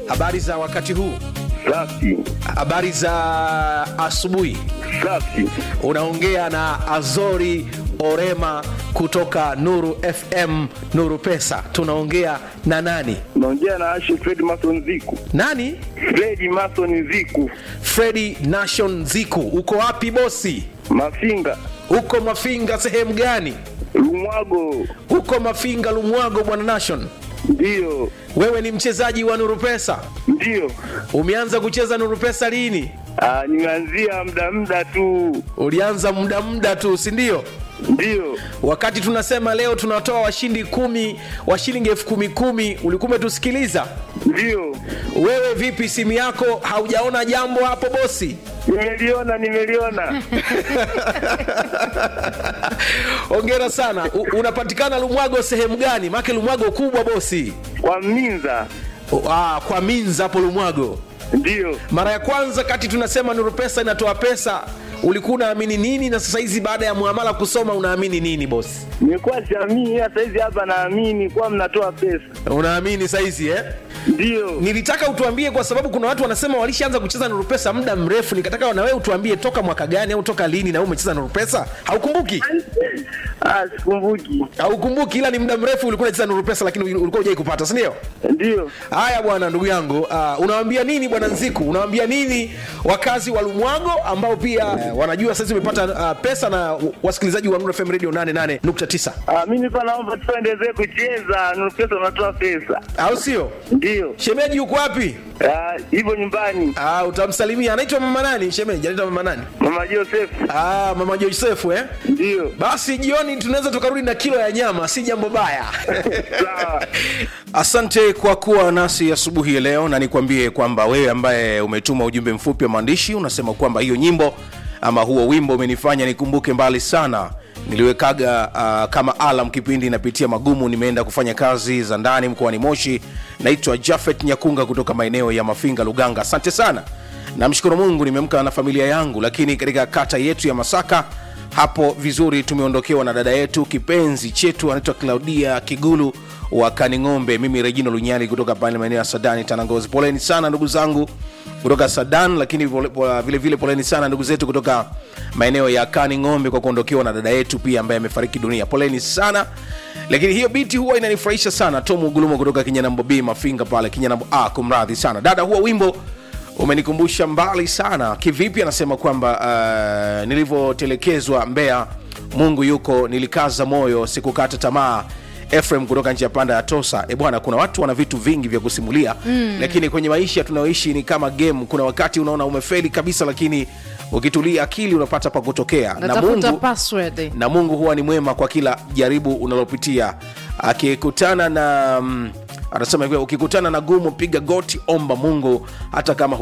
habari za wakati huu Safi, habari za asubuhi safi. unaongea na azori orema kutoka nuru fm nuru pesa tunaongea na nani Naongea na Ashe Fred Mason Ziku. nani Fred Mason Ziku, fredi nation ziku uko wapi bosi Mafinga, uko mafinga sehemu gani Lumwago. uko mafinga lumwago bwana nation Ndiyo, wewe ni mchezaji wa nuru pesa ndiyo. umeanza kucheza nuru pesa lini Ah, nimeanzia muda muda tu. ulianza muda muda tu si ndio Ndiyo, wakati tunasema leo tunatoa washindi kumi wa shilingi elfu kumi kumi ulikuwa umetusikiliza ndiyo. wewe vipi simu yako haujaona jambo hapo bosi Nimeliona, nimeliona. ongera sana U, unapatikana lumwago sehemu gani make lumwago kubwa bosi Kwa Minza. O, ah, kwa minza hapo lumwago Ndiyo. mara ya kwanza kati tunasema nuru pesa inatoa pesa ulikuwa unaamini nini na sasa hizi baada ya muamala kusoma unaamini nini bosi Nilikuwa siamini, hata hizi hapa naamini kuwa mnatoa pesa. unaamini saizi eh? Ndiyo. nilitaka utuambie kwa sababu kuna watu wanasema walishaanza kucheza nuru pesa muda mrefu nikataka na wewe utuambie toka mwaka gani au toka lini na wewe umecheza nuru pesa haukumbuki Ah, sikumbuki. haukumbuki ila ni muda mrefu ulikuwa unacheza nuru pesa lakini ulikuwa hujai kupata si ndio Ndiyo. haya bwana ndugu yangu uh, unawambia nini bwana nziku unawambia nini wakazi wa lumwago ambao pia uh, wanajua sasa umepata uh, pesa na wasikilizaji wa Nuru fm radio 88.9 Ah, mimi nilikuwa naomba tuendelee kucheza, Nuru pesa unatoa pesa. au sio Ndiyo. shemeji yuko wapi Ah, hivyo nyumbani. uh, utamsalimia anaitwa mama nani shemeji anaitwa mama nani Mama Joseph. Ah, mama josefu eh? Ndiyo. basi jioni tunaweza tukarudi na kilo ya nyama si jambo baya Sawa. asante kwa kuwa nasi asubuhi ya leo na nikwambie kwamba wewe ambaye umetuma ujumbe mfupi wa maandishi unasema kwamba hiyo nyimbo ama huo wimbo umenifanya nikumbuke mbali sana niliwekaga uh, kama alam kipindi inapitia magumu nimeenda kufanya kazi za ndani mkoani moshi naitwa jafet nyakunga kutoka maeneo ya mafinga luganga asante sana namshukuru mungu nimeamka na familia yangu lakini katika kata yetu ya masaka hapo vizuri tumeondokewa na dada yetu kipenzi chetu anaitwa claudia kigulu wa kaning'ombe mimi regino lunyali kutoka pale maeneo ya sadani tanangozi poleni sana ndugu zangu kutoka sadan lakini pole- pole- vile vile poleni sana ndugu zetu kutoka maeneo ya kaning'ombe kwa kuondokewa na dada yetu pia ambaye amefariki dunia poleni sana lakini hiyo biti huwa inanifurahisha sana tom ugulumo kutoka kinyanambo b mafinga pale kinyanambo a kumradhi sana dada huwa wimbo umenikumbusha mbali sana kivipi anasema kwamba uh, nilivyotelekezwa mbea mungu yuko nilikaza moyo sikukata tamaa efrem kutoka nchi ya panda ya tosa e bwana kuna watu wana vitu vingi vya kusimulia mm. lakini kwenye maisha tunayoishi ni kama game kuna wakati unaona umefeli kabisa lakini ukitulia akili unapata pa kutokea na natafuta mungu password na mungu huwa ni mwema kwa kila jaribu unalopitia akikutana na mm, anasema hivyo ukikutana na gumu piga goti omba mungu hata kama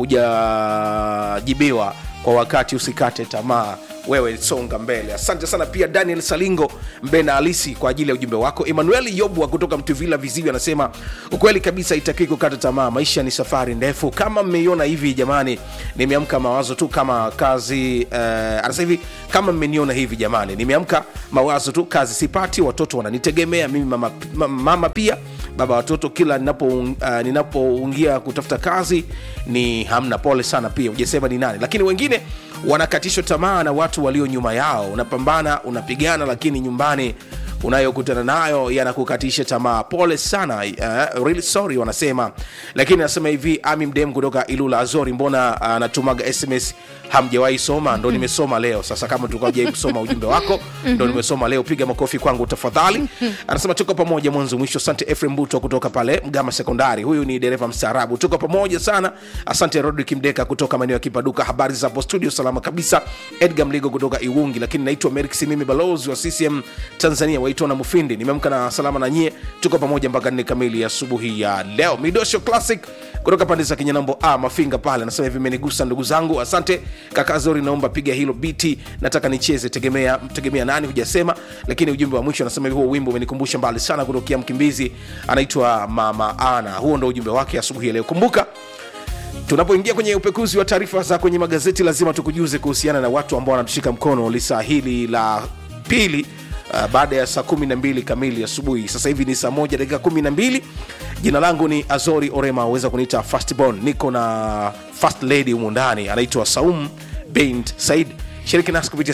hujajibiwa kwa wakati usikate tamaa wewe songa mbele asante sana pia daniel salingo mbena alisi kwa ajili ya ujumbe wako emmanuel yobwa kutoka mtuvila viziwi anasema ukweli kabisa itakii kukata tamaa maisha ni safari ndefu kama mmeiona hivi jamani nimeamka mawazo tu kama kazi uh, anasema hivi kama mmeniona hivi jamani nimeamka mawazo tu kazi sipati watoto wananitegemea mimi mama, mama, mama pia baba watoto kila ninapoungia uh, ninapoungia kutafuta kazi ni hamna pole sana pia ujasema ni nani lakini wengine wanakatishwa tamaa na watu walio nyuma yao unapambana unapigana lakini nyumbani unayokutana nayo yanakukatisha tamaa pole sana uh, really sorry wanasema lakini anasema hivi ami mdem kutoka ilula azori mbona anatumaga uh, sms hamjawahi soma ndo nimesoma leo sasa kama tulikuwa hujawai kusoma ujumbe wako ndo nimesoma leo piga makofi kwangu tafadhali anasema tuko pamoja mwanzo mwisho asante efrem buto kutoka pale mgama sekondari huyu ni dereva mstaarabu tuko pamoja sana asante rodrik mdeka kutoka maeneo ya kipaduka habari za hapo studio salama kabisa edgar mligo kutoka iwungi lakini naitwa merik simimi balozi wa ccm tanzania waitona mufindi nimeamka na salama na nyie tuko pamoja mpaka nne kamili asubuhi ya leo midosho classic kutoka pande za kinyanambo a mafinga pale anasema hivi imenigusa ndugu zangu asante kaka zori naomba piga hilo biti nataka nicheze tegemea tegemea nani hujasema lakini ujumbe wa mwisho anasema hivi huo wimbo umenikumbusha mbali sana kutokea mkimbizi anaitwa mama ana huo ndo ujumbe wake asubuhi ya leo kumbuka tunapoingia kwenye upekuzi wa taarifa za kwenye magazeti lazima tukujuze kuhusiana na watu ambao wanatushika mkono lisaa hili la pili uh, baada ya saa kumi na mbili kamili asubuhi sasa hivi ni saa moja dakika kumi na mbili jina langu ni azori orema aweza kuniita fastborn niko na fast lady humu ndani anaitwa saum bint said shiriki nasi kupitia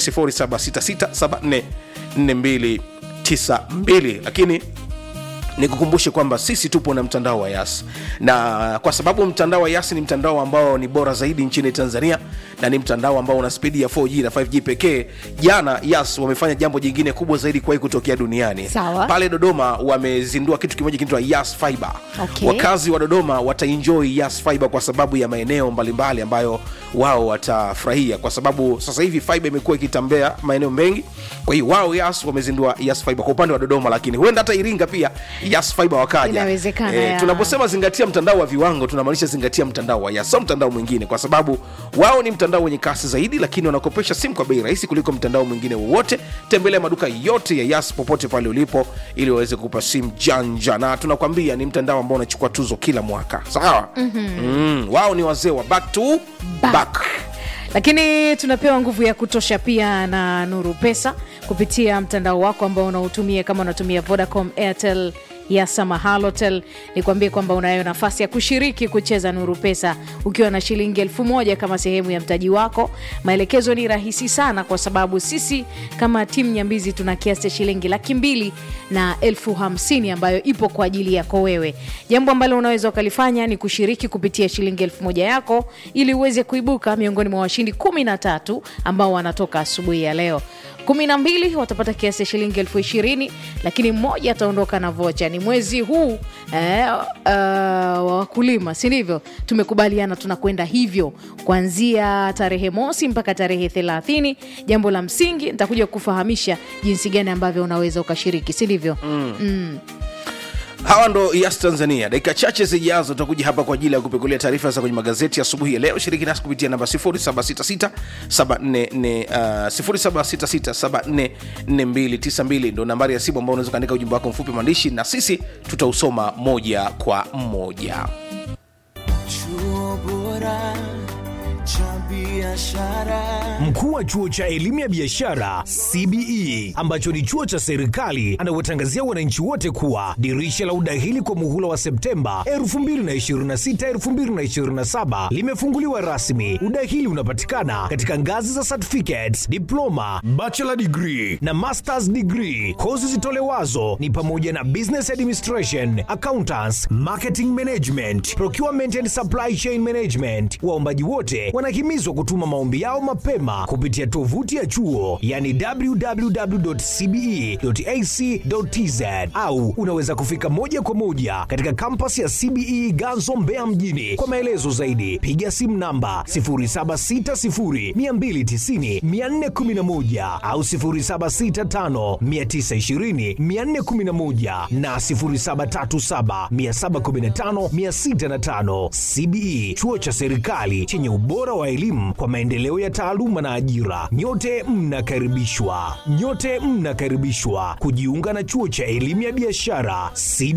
0766744292 lakini nikukumbushe kwamba sisi tupo na mtandao wa yas na kwa sababu mtandao wa yas ni mtandao ambao ni bora zaidi nchini tanzania na ni mtandao ambao una spidi ya 4g na 5g pekee jana yas wamefanya jambo jingine kubwa zaidi kuwahi kutokea duniani Sawa. pale dodoma wamezindua kitu kimoja kinaitwa yas fiber Okay. wakazi wa dodoma wataenjoy yas fiber kwa sababu ya maeneo mbalimbali ambayo wao watafurahia kwa sababu sasa hivi fiber imekuwa ikitembea maeneo mengi kwa hiyo wao yas wamezindua yas fiber kwa upande wa dodoma lakini huenda hata iringa pia yas fiber wakaja Inawezekana, ya. tunaposema zingatia mtandao wa viwango tunamaanisha zingatia mtandao wa yas sio mtandao mwingine kwa sababu wao ni mtandao wenye kasi zaidi lakini wanakopesha simu kwa bei rahisi kuliko mtandao mwingine wowote tembelea maduka yote ya yas popote pale ulipo ili waweze kukupa simu janja na tunakwambia ni mtandao ambao unachukua tuzo kila mwaka sawa mm-hmm. mm, wao ni wazee wa back to back, back. lakini tunapewa nguvu ya kutosha pia na nuru pesa kupitia mtandao wako ambao unautumia kama unatumia vodacom airtel yasama halotel nikwambie kwamba unayo nafasi ya kushiriki kucheza nuru pesa ukiwa na shilingi elfu moja kama sehemu ya mtaji wako maelekezo ni rahisi sana kwa sababu sisi kama timu nyambizi tuna kiasi cha shilingi laki mbili na elfu hamsini ambayo ipo kwa ajili yako wewe jambo ambalo unaweza ukalifanya ni kushiriki kupitia shilingi elfu moja yako ili uweze kuibuka miongoni mwa washindi kumi na tatu ambao wanatoka asubuhi ya leo kumi na mbili watapata kiasi cha shilingi elfu ishirini lakini mmoja ataondoka na vocha ni mwezi huu eh, uh, wa wakulima si ndivyo tumekubaliana tunakwenda hivyo kuanzia tarehe mosi mpaka tarehe thelathini jambo la msingi nitakuja kufahamisha jinsi gani ambavyo unaweza ukashiriki si ndivyo mm. mm. hawa ndo yas tanzania dakika chache zijazo tutakuja hapa kwa ajili ya kupekulia taarifa za kwenye magazeti asubuhi ya leo shiriki nasi kupitia namba 0766744292 ndo nambari ya simu ambao unaweza ukaandika ujumbe wako mfupi maandishi na sisi tutausoma moja kwa moja chuo bora cha biashara Mkuu wa chuo cha elimu ya biashara CBE ambacho ni chuo cha serikali anawatangazia wananchi wote kuwa dirisha la udahili kwa muhula wa Septemba 2026-2027 limefunguliwa rasmi. Udahili unapatikana katika ngazi za certificates, diploma, bachelor degree na masters degree. Kozi zitolewazo ni pamoja na business administration, accountants, marketing management, procurement and supply chain management. Waombaji wote wanahimizwa kutuma maombi yao mapema kupitia tovuti ya chuo yani www.cbe.ac.tz au unaweza kufika moja kwa moja katika kampasi ya CBE Ganzo Mbeya mjini. Kwa maelezo zaidi piga simu namba 0760290411 au 0765920411 na 0737715605. CBE chuo cha serikali chenye ubora wa elimu kwa maendeleo ya taaluma na ajira. Nyote mnakaribishwa, nyote mnakaribishwa kujiunga na chuo cha elimu ya biashara CBE.